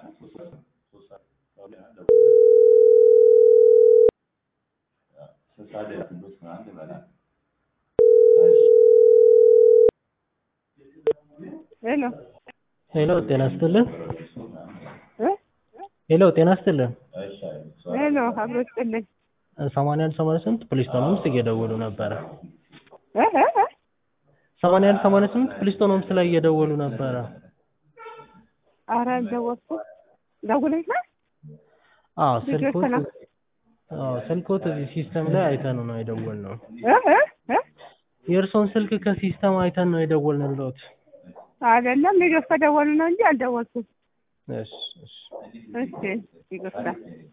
ሄሎ ሄሎ ጤና ይስጥልን። እ ሄሎ ጤና ይስጥልን። ሄሎ አብሮ ይስጥልኝ። ሰማንያ አንድ ሰማንያ ስምንት ፕሊስቶን ሆምስ እየደወሉ ነበረ። እ እ እ ሰማንያ አንድ ሰማንያ ስምንት ፕሊስቶን ሆምስ ላይ እየደወሉ ነበረ። ኧረ አልደወልኩም። ደውለሽ ነው? አዎ ልጆች ስልኮት ተና- አዎ ስልኮት እዚህ ሲስተም ላይ አይተን ነው የደወልነው። እ እ እ የእርሶን ስልክ ከሲስተም አይተን ነው የደወልንልዎት። አይደለም ልጆች ከደወሉ ነው እንጂ አልደወልኩም። እሺ እሺ እሺ ይቅርታ።